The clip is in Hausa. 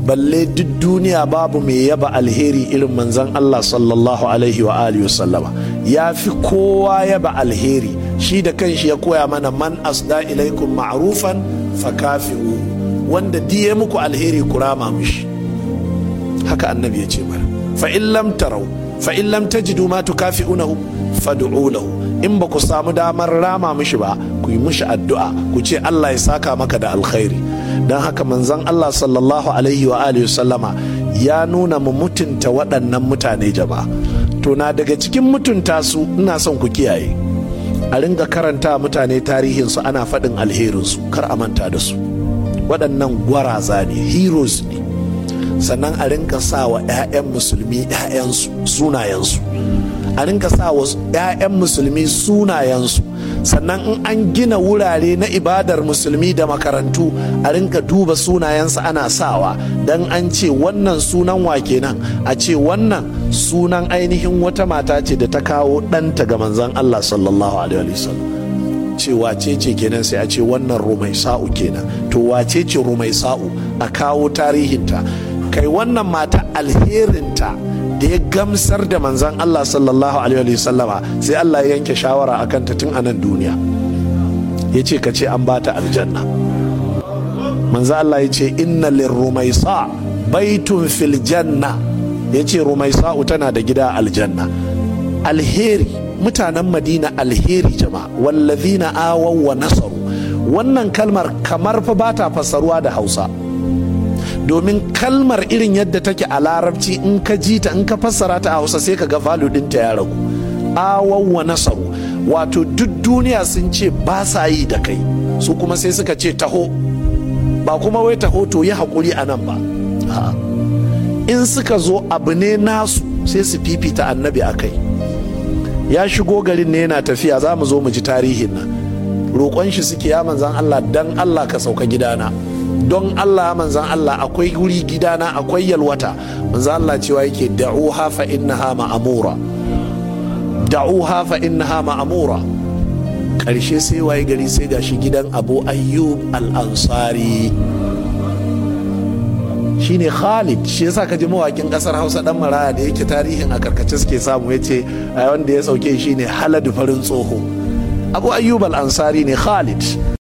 balle duk duniya babu mai yaba alheri irin manzon Allah sallallahu alaihi wa alihi wasallama ya fi kowa yaba alheri shi da kanshi ya koya mana man asda ilaikum ma'rufan fakafi'u wanda diye muku alheri ku rama mishi haka annabi ya ce mana fa in lam tarau fa in lam tajidu ma tukafi'unahu fad'u lahu in ba ku samu damar rama mishi ba ku yi mishi addu'a ku ce Allah ya saka maka da alkhairi don haka manzon Allah sallallahu alaihi wa alihi sallama ya nuna mu mutunta waɗannan mutane jama'a to na daga cikin mutunta su ina son ku kiyaye a ringa karanta mutane tarihinsu ana faɗin alherinsu kar a manta da su waɗannan gwaraza ne heroes ne sannan a rinka sa wa 'ya'yan musulmi 'ya'yansu sunayensu a rinka sa wa 'ya'yan musulmi sunayensu sannan in an gina wurare na ibadar musulmi da makarantu a rinka duba sunayensu ana sawa don an ce wannan sunan wa kenan a ce wannan sunan ainihin wata mata ce da ta kawo ɗanta ga manzon Allah sallallahu alaihi wasallam ce wace ce kenan sai a ce wannan rumaisa'u kenan to wace ce rumaisa'u a kawo tarihinta kai wannan mata alherinta da ya gamsar da manzan Allah sallallahu alaihi sallama sai Allah ya yanke shawara a kanta tun a nan duniya ya ce ka ce an bata aljanna manzan Allah ya ce inna lirrumaisa baitun fil janna ya ce rumaisa'u tana da gida aljanna alheri mutanen madina alheri jama'a wallazina awaw wa nasaru wannan kalmar kamar fa bata fassaruwa da hausa domin kalmar irin yadda take a larabci in ka ji ta in ka fassara ta a hausa sai ka ga value ɗinta ya ragu awaw wa nasaru wato duk duniya sun ce ba sa yi da kai su kuma sai suka ce taho ba kuma wai taho to yi haƙuri a nan ba in suka zo abu ne nasu sai su fifita annabi a kai ya shigo garin ne yana tafiya za mu zo mu ji tarihin nan roƙon shi suke ya manzan Allah dan Allah ka sauka gidana don Allah manzan Allah akwai wuri gidana akwai yalwata manzan Allah cewa yake da'uha fa innaha ma'amura da'uha fa innaha ma'amura ƙarshe sai waye gari sai gashi gidan Abu Ayyub al-Ansari shine Khalid shi yasa ka ji mawakin kasar Hausa dan Maraya da yake tarihin a karkace suke samu yace wanda ya sauke shine Haladu farin tsoho Abu Ayyub al-Ansari ne Khalid